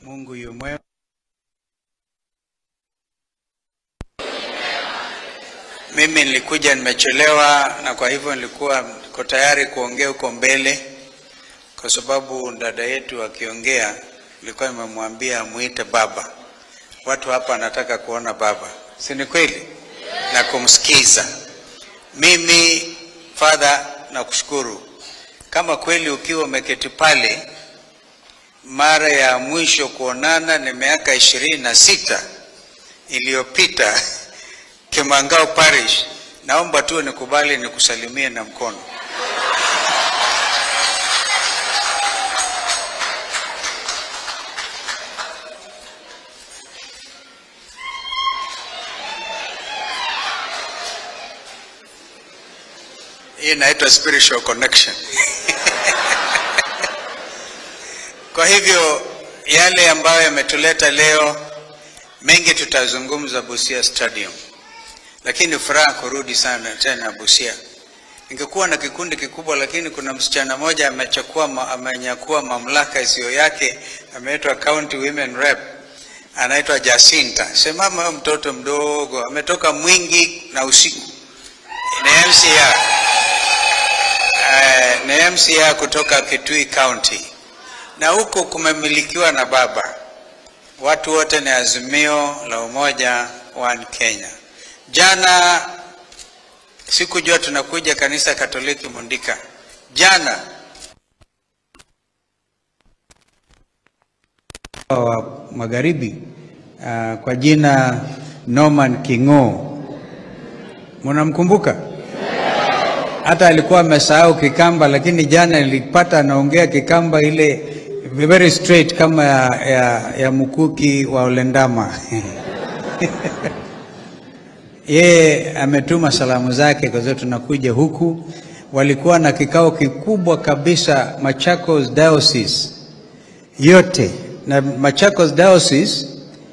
Mungu yu mwema. Mimi nilikuja nimechelewa, na kwa hivyo nilikuwa niko tayari kuongea huko mbele, kwa sababu dada yetu akiongea, nilikuwa nimemwambia muite baba. Watu hapa wanataka kuona baba, si ni kweli? Na kumsikiza. Mimi Father, nakushukuru kama kweli ukiwa umeketi pale mara ya mwisho kuonana ni miaka ishirini na sita iliyopita Kimangao Parish. Naomba tu nikubali nikusalimie na mkono. Hii inaitwa spiritual connection. Kwa hivyo yale ambayo yametuleta leo, mengi tutazungumza Busia Stadium, lakini furaha kurudi sana tena Busia. Ningekuwa na kikundi kikubwa, lakini kuna msichana mmoja amechukua ma, amenyakua mamlaka isiyo yake, ameitwa county women rep, anaitwa Jacinta. Semama huyo mtoto mdogo ametoka Mwingi na usiku ni MCA eh, ni MCA kutoka Kitui County na huko kumemilikiwa na baba. Watu wote ni Azimio la Umoja One Kenya. Jana sikujua tunakuja kanisa Katoliki Mundika. Jana wa magharibi uh, kwa jina Norman Kingo, mnamkumbuka? hata alikuwa amesahau Kikamba, lakini jana nilipata anaongea Kikamba ile very straight kama ya, ya, ya mkuki wa Olendama. Yeye ametuma salamu zake kwa sababu tunakuja huku. Walikuwa na kikao kikubwa kabisa Machakos Diocese yote, na Machakos Diocese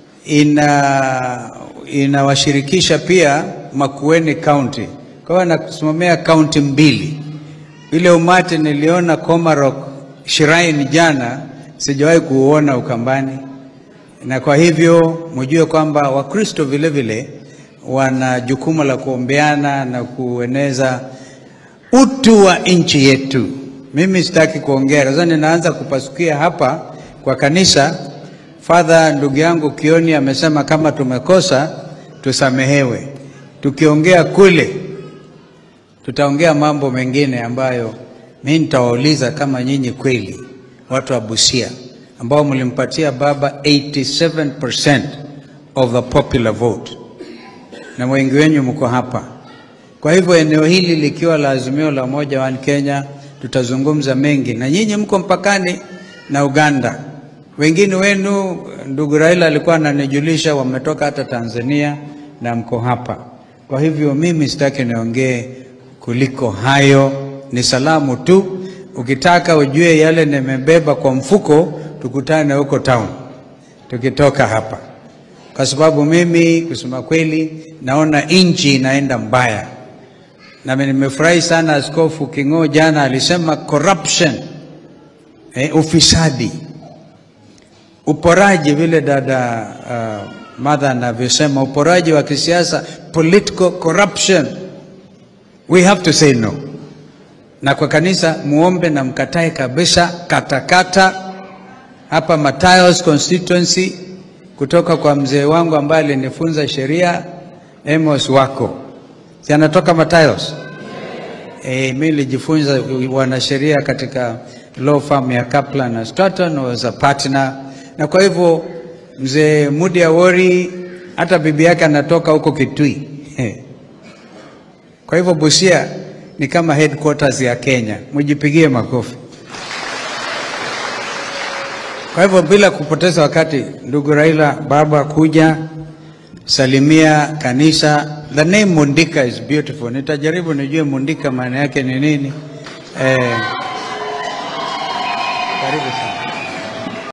ina inawashirikisha pia Makueni County kwa hiyo anakusimamia kaunti mbili. Ile umati niliona Komarok Shrine jana, sijawahi kuuona Ukambani, na kwa hivyo mjue kwamba Wakristo vile vile wana jukumu la kuombeana na kueneza utu wa nchi yetu. Mimi sitaki kuongea sasa, ninaanza kupasukia hapa kwa kanisa. Father, ndugu yangu Kioni amesema kama tumekosa tusamehewe, tukiongea kule tutaongea mambo mengine ambayo mimi nitawauliza kama nyinyi kweli watu wa Busia ambao mlimpatia baba 87% of the popular vote na wengi wenyu mko hapa. Kwa hivyo eneo hili likiwa la Azimio la Umoja wa Kenya, tutazungumza mengi, na nyinyi mko mpakani na Uganda. Wengine wenu, ndugu Raila alikuwa ananijulisha wametoka hata Tanzania na mko hapa. Kwa hivyo mimi sitaki niongee kuliko hayo, ni salamu tu. Ukitaka ujue yale nimebeba kwa mfuko, tukutane huko town tukitoka hapa, kwa sababu mimi kusema kweli naona nchi inaenda mbaya, na nimefurahi sana Askofu Kingo jana alisema corruption, eh, ufisadi, uporaji, vile dada uh, Martha anavyosema, uporaji wa kisiasa, political corruption We have to say no. Na kwa kanisa muombe na mkatae kabisa katakata hapa Matayos constituency kutoka kwa mzee wangu ambaye alinifunza sheria Amos wako. Si anatoka Matayos? Eh, mimi nilijifunza wanasheria katika law firm ya Kaplan na Stratton was a partner. Na kwa hivyo mzee Mudi Awori hata bibi yake anatoka huko Kitui. Kwa hivyo Busia ni kama headquarters ya Kenya, mjipigie makofi. Kwa hivyo bila kupoteza wakati, ndugu Raila, baba kuja salimia kanisa. The name Mundika is beautiful. Nitajaribu nijue Mundika maana yake ni nini. Eh, karibu sana.